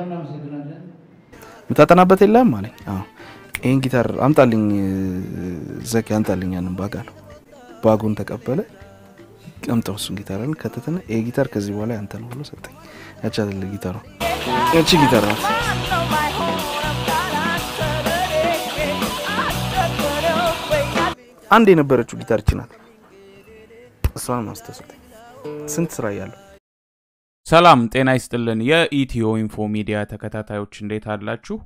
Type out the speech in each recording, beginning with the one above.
የምታጠናበት የለም አለኝ። አዎ ይህን ጊታር አምጣልኝ ዘኪ አምጣልኝ ያንን ባግ አለው። ባጉን ተቀበለ። ቀምጠው እሱን ጊታር አለን ከተተና ይሄ ጊታር ከዚህ በኋላ ያንተ ነው ብሎ ሰጠኝ። ያቺ አይደለ ጊታሯ ያቺ ጊታር ናት። አንድ የነበረችው ጊታር እቺ ናት። እሷን ማስተሰጠኝ ስንት ስራ እያለሁ ሰላም ጤና ይስጥልን። የኢትዮ ኢንፎ ሚዲያ ተከታታዮች እንዴት አላችሁ?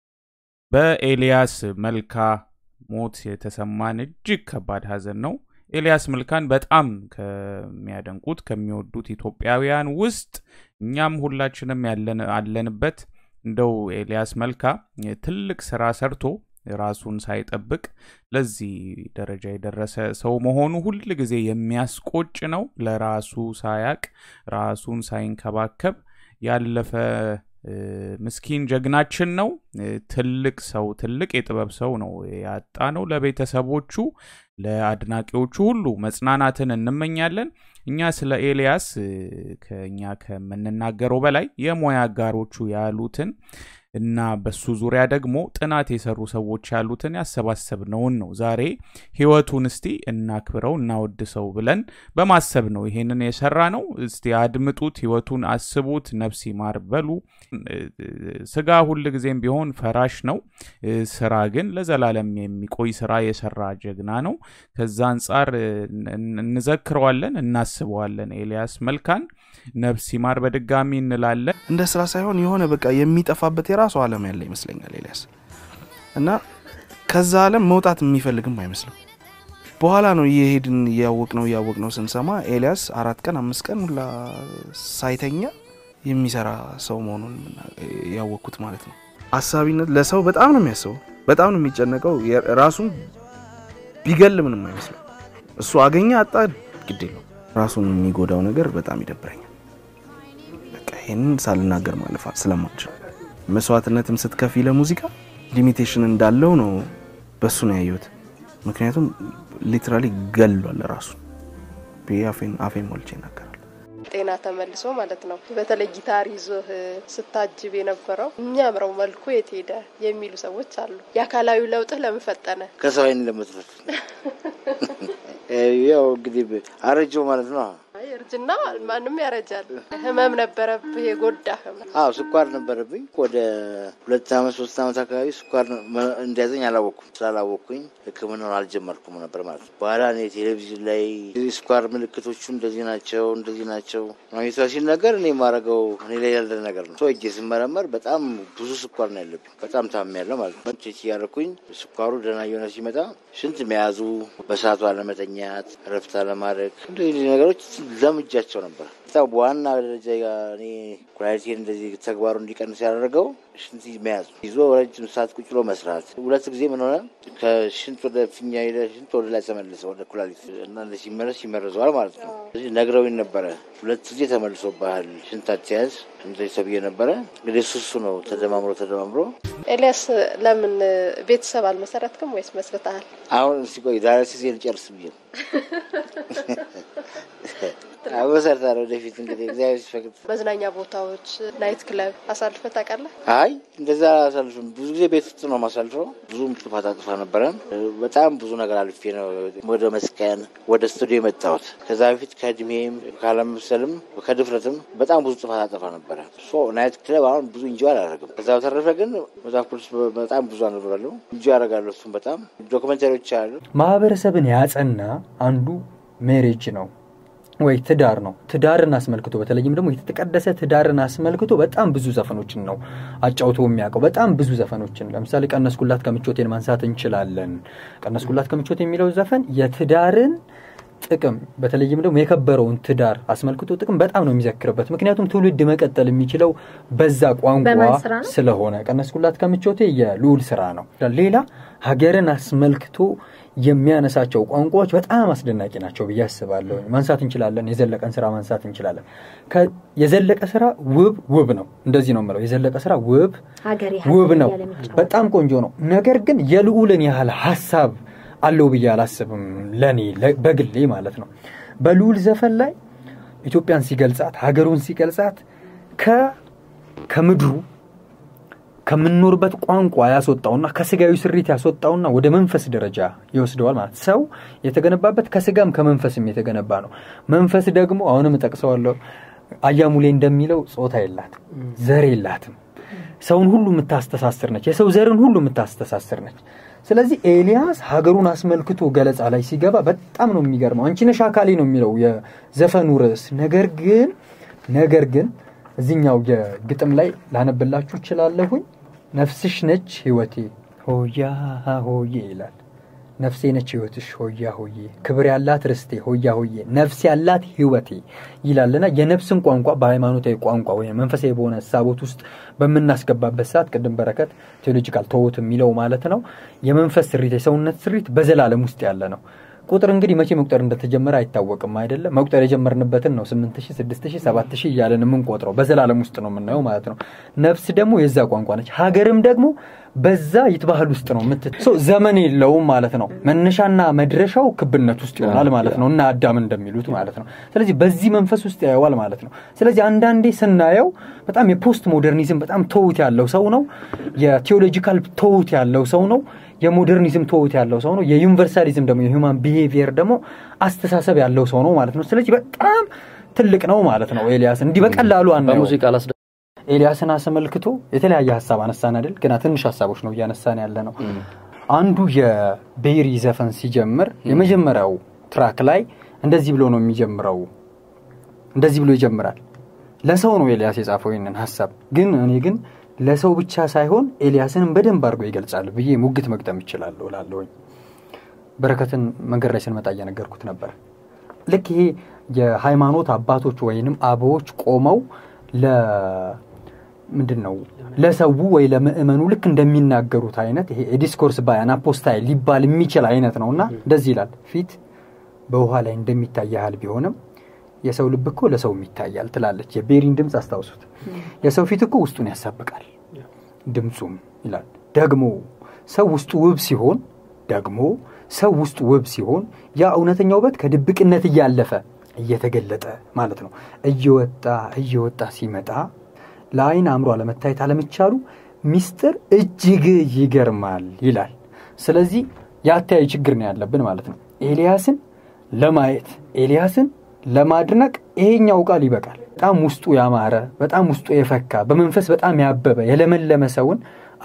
በኤልያስ መልካ ሞት የተሰማን እጅግ ከባድ ሀዘን ነው። ኤልያስ መልካን በጣም ከሚያደንቁት ከሚወዱት ኢትዮጵያውያን ውስጥ እኛም ሁላችንም ያለን አለንበት። እንደው ኤልያስ መልካ ትልቅ ስራ ሰርቶ ራሱን ሳይጠብቅ ለዚህ ደረጃ የደረሰ ሰው መሆኑ ሁል ጊዜ የሚያስቆጭ ነው። ለራሱ ሳያቅ ራሱን ሳይንከባከብ ያለፈ ምስኪን ጀግናችን ነው። ትልቅ ሰው ትልቅ የጥበብ ሰው ነው ያጣ ነው። ለቤተሰቦቹ ለአድናቂዎቹ ሁሉ መጽናናትን እንመኛለን። እኛ ስለ ኤልያስ ከእኛ ከምንናገረው በላይ የሙያ አጋሮቹ ያሉትን እና በሱ ዙሪያ ደግሞ ጥናት የሰሩ ሰዎች ያሉትን ያሰባሰብነውን ነው ዛሬ ህይወቱን እስቲ እናክብረው እናወድሰው ብለን በማሰብ ነው ይሄንን የሰራ ነው። እስቲ አድምጡት፣ ህይወቱን አስቡት፣ ነፍስ ይማር በሉ። ስጋ ሁል ጊዜም ቢሆን ፈራሽ ነው። ስራ ግን ለዘላለም የሚቆይ ስራ የሰራ ጀግና ነው። ከዛ አንጻር እንዘክረዋለን፣ እናስበዋለን። ኤልያስ መልካን ነፍስ ይማር በድጋሚ እንላለን። እንደ ስራ ሳይሆን የሆነ በቃ የሚጠፋበት የራሱ ዓለም ያለ ይመስለኛል ኤልያስ እና ከዛ ዓለም መውጣት የሚፈልግም አይመስልም። በኋላ ነው እየሄድን እያወቅ ነው እያወቅ ነው ስንሰማ ኤልያስ አራት ቀን አምስት ቀን ሁላ ሳይተኛ የሚሰራ ሰው መሆኑን ያወቅኩት ማለት ነው። አሳቢነት ለሰው በጣም ነው የሚያስበው፣ በጣም ነው የሚጨነቀው። ራሱን ቢገል ምንም አይመስለው። እሱ አገኘ አጣ ግድ የለው። ራሱን የሚጎዳው ነገር በጣም ይደብረኛል። በቃ ይህንን ሳልናገር ማለፍ ስለማልችል መስዋዕትነትም ስትከፊ ለሙዚቃ ሊሚቴሽን እንዳለው ነው በሱ ነው ያየሁት። ምክንያቱም ሊትራሊ ገሏል ራሱን ብዬ አፌን አፌን ሞልቼ ይናገራል። ጤና ተመልሶ ማለት ነው። በተለይ ጊታር ይዞህ ስታጅብ የነበረው የሚያምረው መልኩ የት ሄደ የሚሉ ሰዎች አሉ። የአካላዊ ለውጥህ ለምን ፈጠነ? ከሰው አይን ለመትረፍ ያው እንግዲህ አረጀው ማለት ነው። አይ እርጅና ማንም ያረጃል። ህመም ነበረብህ፣ የጎዳ ህመም። አዎ ስኳር ነበረብኝ። ወደ ሁለት አመት ሶስት አመት አካባቢ ስኳር እንዲያዘኝ አላወቅኩም። ስላላወቅኩኝ ሕክምናውን አልጀመርኩም ነበር ማለት ነው። በኋላ እኔ ቴሌቪዥን ላይ ስኳር ምልክቶቹ እንደዚህ ናቸው እንደዚህ ናቸው ማግኘቷ ሲነገር እኔ የማደርገው እኔ ላይ ያለ ነገር ነው። ሰው እጄ ስመረመር በጣም ብዙ ስኳር ነው ያለብኝ። በጣም ታምሜያለሁ ማለት ነው። ቼክ እያደረኩኝ ስኳሩ ደህና እየሆነ ሲመጣ ሽንት መያዙ፣ በሰዓቱ አለመተኛት፣ እረፍት አለማድረግ እንደዚህ ነገሮች ለምጃቸው ነበር። በጣም በዋና ደረጃ እኔ ኩላሊቴን እንደዚህ ተግባሩ እንዲቀንስ ያደረገው ሽንት መያዝ ይዞ ረጅም ሰዓት ቁጭ ብሎ መስራት። ሁለት ጊዜ ምን ሆነ ከሽንት ወደ ፊኛ ሄደ፣ ሽንት ወደ ላይ ተመለሰ ወደ ኩላሊት እና ሲመለስ ይመረዘዋል ማለት ነው። ስለዚህ ነግረውኝ ነበረ። ሁለት ጊዜ ተመልሶብሃል ሽንት አትያዝ እንደዚህ ተብዬ ነበረ። እንግዲህ እሱ እሱ ነው ተደማምሮ ተደማምሮ። ኤልያስ ለምን ቤተሰብ አልመሰረትክም ወይስ መስርተሃል? አሁን እስቲ ቆይ ዳያሊሲስ ልጨርስ ብዬ ነው አመሰርታለሁ ወደፊት እንግዲህ እግዚአብሔር ሲፈቅድ። መዝናኛ ቦታዎች፣ ናይት ክለብ አሳልፈህ ታውቃለህ? አይ እንደዛ አላሳልፍም። ብዙ ጊዜ ቤት ውስጥ ነው ማሳልፈው። ብዙም ጥፋት አጥፋ ነበረ። በጣም ብዙ ነገር አልፌ ነው ወደ መስቀን ወደ ስቱዲዮ የመጣሁት። ከዛ በፊት ከእድሜም ካለመብሰልም ከድፍረትም በጣም ብዙ ጥፋት አጠፋ ነበረ። ናይት ክለብ አሁን ብዙ እንጂ አላደርግም። ከዛ በተረፈ ግን መጽሐፍ ቅዱስ በጣም ብዙ አነብራለሁ፣ እንጂ ያደርጋለሁ። እሱም በጣም ዶክመንታሪዎች አሉ። ማህበረሰብን ያጸና አንዱ ሜሬጅ ነው ወይ ትዳር ነው። ትዳርን አስመልክቶ በተለይም ደግሞ የተቀደሰ ትዳርን አስመልክቶ በጣም ብዙ ዘፈኖችን ነው አጫውቶ የሚያውቀው። በጣም ብዙ ዘፈኖችን ለምሳሌ ቀነስኩላት ከምቾቴን ማንሳት እንችላለን። ቀነስኩላት ከምቾት የሚለው ዘፈን የትዳርን ጥቅም በተለይም ደግሞ የከበረውን ትዳር አስመልክቶ ጥቅም በጣም ነው የሚዘክርበት። ምክንያቱም ትውልድ መቀጠል የሚችለው በዛ ቋንቋ ስለሆነ ቀነስኩላት ከምቾቴ የልዑል ስራ ነው። ሌላ ሀገርን አስመልክቶ የሚያነሳቸው ቋንቋዎች በጣም አስደናቂ ናቸው ብዬ አስባለሁ። ማንሳት እንችላለን። የዘለቀን ስራ ማንሳት እንችላለን። የዘለቀ ስራ ውብ ውብ ነው። እንደዚህ ነው የምለው። የዘለቀ ስራ ውብ ውብ ነው፣ በጣም ቆንጆ ነው። ነገር ግን የልዑልን ያህል ሀሳብ አለው ብዬ አላስብም። ለኔ በግሌ ማለት ነው። በልዑል ዘፈን ላይ ኢትዮጵያን ሲገልጻት ሀገሩን ሲገልጻት ከምድሩ ከምንኖርበት ቋንቋ ያስወጣውና ከስጋዊ ስሪት ያስወጣውና ወደ መንፈስ ደረጃ ይወስደዋል ማለት ሰው የተገነባበት ከስጋም ከመንፈስም የተገነባ ነው መንፈስ ደግሞ አሁንም እጠቅሰዋለሁ አያሙሌ እንደሚለው ጾታ የላትም ዘር የላትም ሰውን ሁሉ የምታስተሳስር ነች የሰው ዘርን ሁሉ የምታስተሳስር ነች ስለዚህ ኤልያስ ሀገሩን አስመልክቶ ገለጻ ላይ ሲገባ በጣም ነው የሚገርመው አንቺ ነሽ አካሌ ነው የሚለው የዘፈኑ ርዕስ ነገር ግን ነገር ግን እዚኛው የግጥም ላይ ላነብላችሁ እችላለሁኝ ነፍስሽ ነች ህይወቴ ሆያ ሆዬ ይላል ነፍሴ ነች ህይወትሽ ሆያ ሆዬ ክብር ያላት ርስቴ ሆያ ሆዬ ነፍስ ያላት ህይወቴ ይላልና የነፍስን ቋንቋ በሃይማኖታዊ ቋንቋ ወይም መንፈሳዊ በሆነ ሳቦት ውስጥ በምናስገባበት ሰዓት ቅድም በረከት ቴዎሎጂካል ተውት የሚለው ማለት ነው የመንፈስ ስሪት የሰውነት ስሪት በዘላለም ውስጥ ያለ ነው ቁጥር እንግዲህ መቼ መቁጠር እንደተጀመረ አይታወቅም አይደለም መቁጠር የጀመርንበትን ነው 8000 6000 7000 እያለን የምንቆጥረው በዘላለም ውስጥ ነው የምናየው ማለት ነው ነፍስ ደግሞ የዛ ቋንቋ ነች ሀገርም ደግሞ በዛ ይትባህል ውስጥ ነው ምት ዘመን የለውም ማለት ነው መነሻና መድረሻው ክብነት ውስጥ ይሆናል ማለት ነው እና አዳም እንደሚሉት ማለት ነው ስለዚህ በዚህ መንፈስ ውስጥ ያየዋል ማለት ነው ስለዚህ አንዳንዴ ስናየው በጣም የፖስት ሞደርኒዝም በጣም ተውት ያለው ሰው ነው የቴዎሎጂካል ተውት ያለው ሰው ነው የሞደርኒዝም ተውት ያለው ሰው ነው የዩኒቨርሳሊዝም ደግሞ የሁማን ቢሄቪየር ደግሞ አስተሳሰብ ያለው ሰው ነው ማለት ነው ስለዚህ በጣም ትልቅ ነው ማለት ነው ኤልያስ እንዲህ በቀላሉ አናየው በሙዚቃ ላስደ ኤልያስን አስመልክቶ የተለያየ ሀሳብ አነሳን አይደል ግና ትንሽ ሀሳቦች ነው እያነሳን ያለ ነው አንዱ የቤሪ ዘፈን ሲጀምር የመጀመሪያው ትራክ ላይ እንደዚህ ብሎ ነው የሚጀምረው እንደዚህ ብሎ ይጀምራል ለሰው ነው ኤልያስ የጻፈው ይህንን ሀሳብ ግን እኔ ግን ለሰው ብቻ ሳይሆን ኤልያስንም በደንብ አድርጎ ይገልጻል ብዬ ሙግት መግጠም ይችላለሁ ላለሁኝ በረከትን መንገድ ላይ ስንመጣ እየነገርኩት ነበር ልክ ይሄ የሃይማኖት አባቶች ወይንም አበዎች ቆመው ምንድን ነው ለሰው ወይ ለምእመኑ ልክ እንደሚናገሩት አይነት ይሄ የዲስኮርስ ባያን አፖስታይ ሊባል የሚችል አይነት ነው እና እንደዚህ ይላል ፊት በውሃ ላይ እንደሚታይ ያህል ቢሆንም የሰው ልብ እኮ ለሰውም ይታያል ትላለች የቤሪን ድምፅ አስታውሱት የሰው ፊት እኮ ውስጡን ያሳብቃል ድምፁም ይላል ደግሞ ሰው ውስጡ ውብ ሲሆን ደግሞ ሰው ውስጡ ውብ ሲሆን ያ እውነተኛ ውበት ከድብቅነት እያለፈ እየተገለጠ ማለት ነው እየወጣ እየወጣ ሲመጣ ለአይን አእምሮ አለመታየት አለመቻሉ ሚስጥር እጅግ ይገርማል ይላል ስለዚህ የአተያይ ችግር ነው ያለብን ማለት ነው ኤልያስን ለማየት ኤልያስን ለማድነቅ ይሄኛው ቃል ይበቃል በጣም ውስጡ ያማረ በጣም ውስጡ የፈካ በመንፈስ በጣም ያበበ የለመለመ ሰውን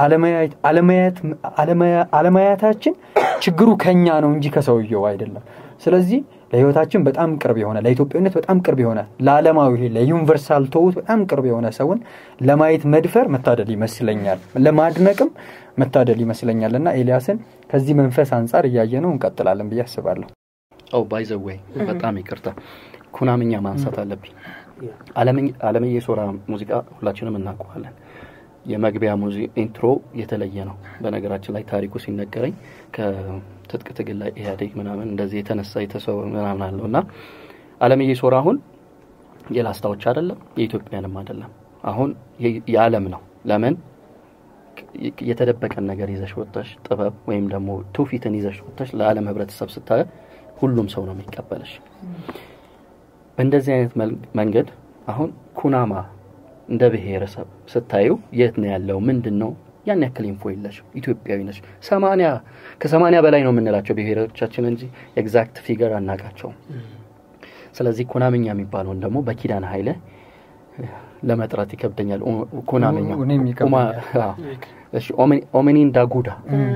አለማያታችን ችግሩ ከኛ ነው እንጂ ከሰውየው አይደለም ስለዚህ ለህይወታችን በጣም ቅርብ የሆነ ለኢትዮጵያዊነት በጣም ቅርብ የሆነ ለዓለማዊ ለዩኒቨርሳል ተውት በጣም ቅርብ የሆነ ሰውን ለማየት መድፈር መታደል ይመስለኛል ለማድነቅም መታደል ይመስለኛል እና ኤልያስን ከዚህ መንፈስ አንጻር እያየ ነው እንቀጥላለን ብዬ አስባለሁ ኦ ባይዘወይ በጣም ይቅርታ ኩናምኛ ማንሳት አለብኝ አለምዬ ሶራ ሙዚቃ ሁላችንም እናውቀዋለን የመግቢያ ኢንትሮ የተለየ ነው በነገራችን ላይ ታሪኩ ሲነገረኝ ከትጥቅ ትግል ላይ ኢህአዴግ ምናምን እንደዚህ የተነሳ የተሰው ምናምን አለው እና አለምዬ ሶራ አሁን የላስታዎች አይደለም የኢትዮጵያንም አይደለም አሁን የዓለም ነው ለምን የተደበቀን ነገር ይዘሽ ወጥተሽ ጥበብ ወይም ደግሞ ትውፊትን ይዘሽ ወጥተሽ ለዓለም ህብረተሰብ ስታየ ሁሉም ሰው ነው የሚቀበለሽ በእንደዚህ አይነት መንገድ አሁን ኩናማ እንደ ብሔረሰብ ስታዩ የት ነው ያለው ምንድን ነው ያን ያክል ኢንፎ የለሽ ኢትዮጵያዊ ነች ሰማኒያ ከሰማኒያ በላይ ነው የምንላቸው ብሔሮቻችን እንጂ ኤግዛክት ፊገር አናቃቸውም ስለዚህ ኩናምኛ የሚባለውን ደግሞ በኪዳን ኃይለ ለመጥራት ይከብደኛል ኩናምኛ ኦሜኒን ዳጉዳ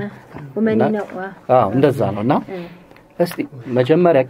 እንደዛ ነው እና እስቲ መጀመሪያ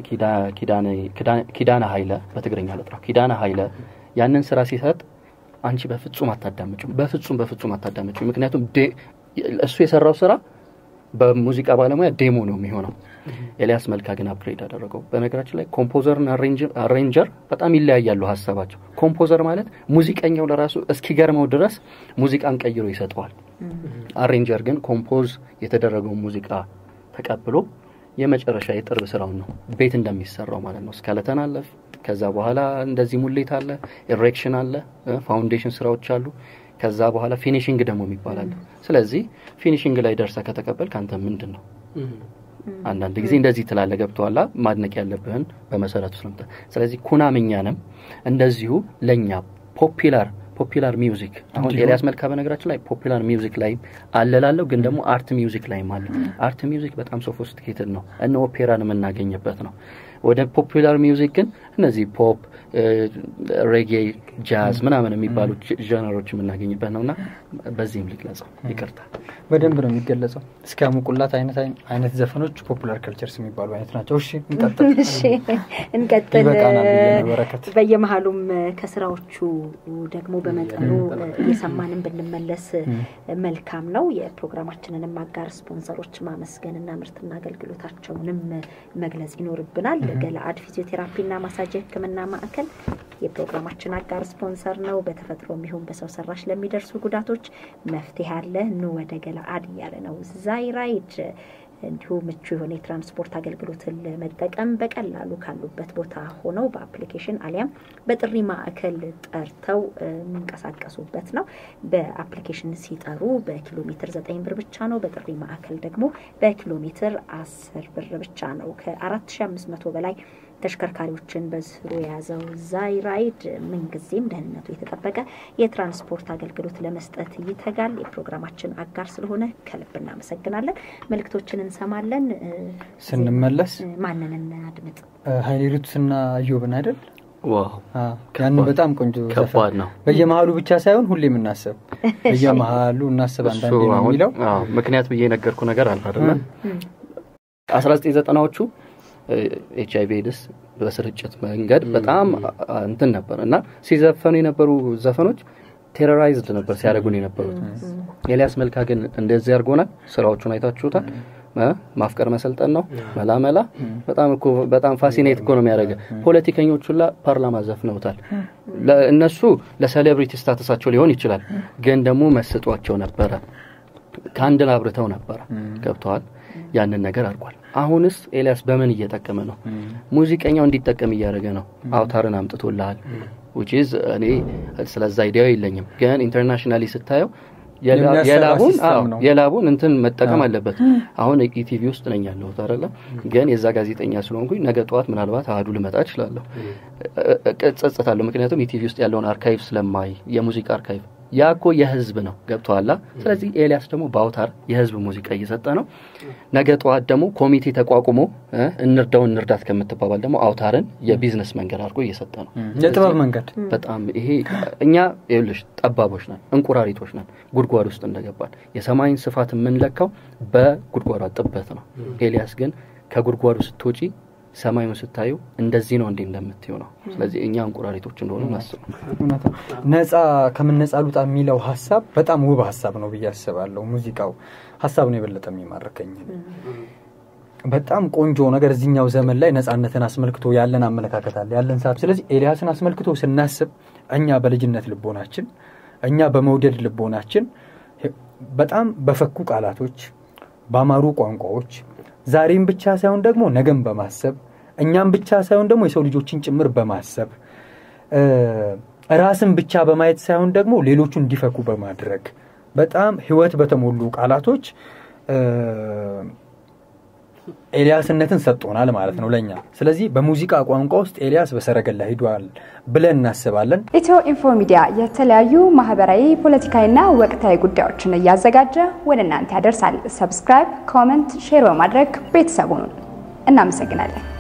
ኪዳነ ኃይለ በትግርኛ ልጥራው ኪዳነ ኃይለ ያንን ስራ ሲሰጥ አንቺ በፍጹም አታዳምጭም በፍጹም በፍጹም አታዳምጭም ምክንያቱም እሱ የሰራው ስራ በሙዚቃ ባለሙያ ዴሞ ነው የሚሆነው ኤልያስ መልካ ግን አፕግሬድ አደረገው በነገራችን ላይ ኮምፖዘርና አሬንጀር በጣም ይለያያሉ ሀሳባቸው ኮምፖዘር ማለት ሙዚቀኛው ለራሱ እስኪገርመው ድረስ ሙዚቃን ቀይሮ ይሰጠዋል አሬንጀር ግን ኮምፖዝ የተደረገው ሙዚቃ ተቀብሎ የመጨረሻ የጥርብ ስራውን ነው ቤት እንደሚሰራው ማለት ነው ስከለተን አለ ከዛ በኋላ እንደዚህ ሙሌት አለ ኢሬክሽን አለ ፋውንዴሽን ስራዎች አሉ ከዛ በኋላ ፊኒሽንግ ደግሞ ይባላል ስለዚህ ፊኒሽንግ ላይ ደርሰ ከተቀበል ከአንተ ምንድን ነው አንዳንድ ጊዜ እንደዚህ ትላለ ገብተዋላ ማድነቅ ያለብህን በመሰረቱ ስለምታ ስለዚህ ኩናምኛንም እንደዚሁ ለእኛ ፖፒላር ፖፒላር ሚውዚክ አሁን ኤልያስ መልካ በነገራችን ላይ ፖፒላር ሚውዚክ ላይ አለላለሁ ግን ደግሞ አርት ሚውዚክ ላይም አለ አርት ሚውዚክ በጣም ሶፎስቲኬትድ ነው እነ ኦፔራን የምናገኝበት ነው ወደ ፖፑላር ሚውዚክ ግን እነዚህ ፖፕ ሬጌ ጃዝ ምናምን የሚባሉ ጀነሮች የምናገኝበት ነው እና በዚህም ልግለጸው ይቅርታ በደንብ ነው የሚገለጸው እስኪ ያሙቁላት አይነት አይነት ዘፈኖች ፖፑላር ከልቸርስ የሚባሉ አይነት ናቸው እሺ እንቀጥል እሺ እንቀጥል ይበቃናል ብዬ ነው በረከት በየመሀሉም ከስራዎቹ ደግሞ በመጠኑ እየሰማንን ብንመለስ መልካም ነው የፕሮግራማችንንም አጋር ስፖንሰሮች ማመስገንና ምርትና አገልግሎታቸውንም መግለጽ ይኖርብናል ገለአድ ፊዚዮቴራፒና ማሳጅ ህክምና ማዕከል የፕሮግራማችን አጋር ስፖንሰር ነው በተፈጥሮ የሚሆን በሰው ሰራሽ ለሚደርሱ ጉዳቶች መፍትሄ አለ ኑ ወደ ገለአድ እያለ ነው ዛይራይድ እንዲሁ ምቹ የሆነ የትራንስፖርት አገልግሎትን ለመጠቀም በቀላሉ ካሉበት ቦታ ሆነው በአፕሊኬሽን አሊያም በጥሪ ማዕከል ጠርተው የሚንቀሳቀሱበት ነው። በአፕሊኬሽን ሲጠሩ በኪሎ ሜትር ዘጠኝ ብር ብቻ ነው። በጥሪ ማዕከል ደግሞ በኪሎ ሜትር አስር ብር ብቻ ነው። ከአራት ሺ አምስት መቶ በላይ ተሽከርካሪዎችን በስሩ የያዘው ዛይራይድ ምንጊዜም ደህንነቱ የተጠበቀ የትራንስፖርት አገልግሎት ለመስጠት ይተጋል። የፕሮግራማችን አጋር ስለሆነ ከልብ እናመሰግናለን። መልእክቶችን እንሰማለን። ስንመለስ ማንን እናድምጥ? ሀይሌ ሪቱስና እዮብን አይደል? ዋው ያንን በጣም ቆንጆ ከባድ ነው። በየመሀሉ ብቻ ሳይሆን ሁሌ የምናስብ በየመሀሉ እናስብ አንዳንዴ ነው የሚለው ምክንያት ብዬ የነገርኩ ነገር አለ አይደለ? አስራ ዘጠኝ ዘጠናዎቹ ኤች አይቪ ኤድስ በስርጭት መንገድ በጣም እንትን ነበር እና ሲዘፈኑ የነበሩ ዘፈኖች ቴሮራይዝድ ነበር ሲያደርጉን የነበሩት። ኤልያስ መልካ ግን እንደዚህ አድርጎናል። ስራዎቹን አይታችሁታል። ማፍቀር መሰልጠን ነው መላ መላ በጣም እኮ በጣም ፋሲኔት እኮ ነው የሚያደርገ ፖለቲከኞቹ ላ ፓርላማ ዘፍነውታል። እነሱ ለሴሌብሪቲ ስታተሳቸው ሊሆን ይችላል፣ ግን ደግሞ መስጧቸው ነበረ። ከአንድን አብርተው ነበረ። ገብተዋል። ያንን ነገር አድርጓል። አሁንስ ኤልያስ በምን እየጠቀመ ነው? ሙዚቀኛው እንዲጠቀም እያደረገ ነው። አውታርን አምጥቶልሃል። ዊችዝ እኔ ስለዛ አይዲያው የለኝም፣ ግን ኢንተርናሽናሊ ስታየው የላቡን የላቡን እንትን መጠቀም አለበት። አሁን ኢቲቪ ውስጥ ነኝ ያለሁት አይደለ? ግን የዛ ጋዜጠኛ ስለሆንኩኝ ነገ ጠዋት ምናልባት አህዱ ልመጣ እችላለሁ። እጸጸታለሁ፣ ምክንያቱም ኢቲቪ ውስጥ ያለውን አርካይቭ ስለማይ የሙዚቃ አርካይቭ ያ እኮ የህዝብ ነው ገብተዋላ። ስለዚህ ኤልያስ ደግሞ በአውታር የህዝብ ሙዚቃ እየሰጠ ነው። ነገ ጠዋት ደግሞ ኮሚቴ ተቋቁሞ እንርዳው እንርዳት ከምትባባል ደግሞ አውታርን የቢዝነስ መንገድ አድርጎ እየሰጠ ነው። የጥበብ መንገድ በጣም ይሄ እኛ ይኸውልሽ ጠባቦች ነን፣ እንቁራሪቶች ነን። ጉድጓድ ውስጥ እንደገባል የሰማይን ስፋት የምንለካው በጉድጓዷ ጥበት ነው። ኤልያስ ግን ከጉድጓዱ ስትወጪ ሰማዩን ስታዩ እንደዚህ ነው እንዴ እንደምትዩ ነው። ስለዚህ እኛ እንቁራሪቶች እንደሆኑ ናስብ ነፃ ከምን ነፃ ሉጣ የሚለው ሀሳብ በጣም ውብ ሀሳብ ነው ብዬ አስባለሁ። ሙዚቃው ሀሳብ ነው የበለጠ የሚማርከኝ። በጣም ቆንጆ ነገር እዚኛው ዘመን ላይ ነፃነትን አስመልክቶ ያለን አመለካከት አለ ያለን ሰዓት። ስለዚህ ኤልያስን አስመልክቶ ስናስብ እኛ በልጅነት ልቦናችን፣ እኛ በመውደድ ልቦናችን በጣም በፈኩ ቃላቶች፣ በአማሩ ቋንቋዎች ዛሬም ብቻ ሳይሆን ደግሞ ነገም በማሰብ እኛም ብቻ ሳይሆን ደግሞ የሰው ልጆችን ጭምር በማሰብ ራስን ብቻ በማየት ሳይሆን ደግሞ ሌሎቹ እንዲፈኩ በማድረግ በጣም ህይወት በተሞሉ ቃላቶች ኤልያስነትን ሰጥቶናል ማለት ነው ለእኛ። ስለዚህ በሙዚቃ ቋንቋ ውስጥ ኤልያስ በሰረገላ ሂዷል ብለን እናስባለን። ኢትዮ ኢንፎ ሚዲያ የተለያዩ ማህበራዊ፣ ፖለቲካዊና ወቅታዊ ጉዳዮችን እያዘጋጀ ወደ እናንተ ያደርሳል። ሰብስክራይብ፣ ኮመንት፣ ሼር በማድረግ ቤተሰቡን እናመሰግናለን።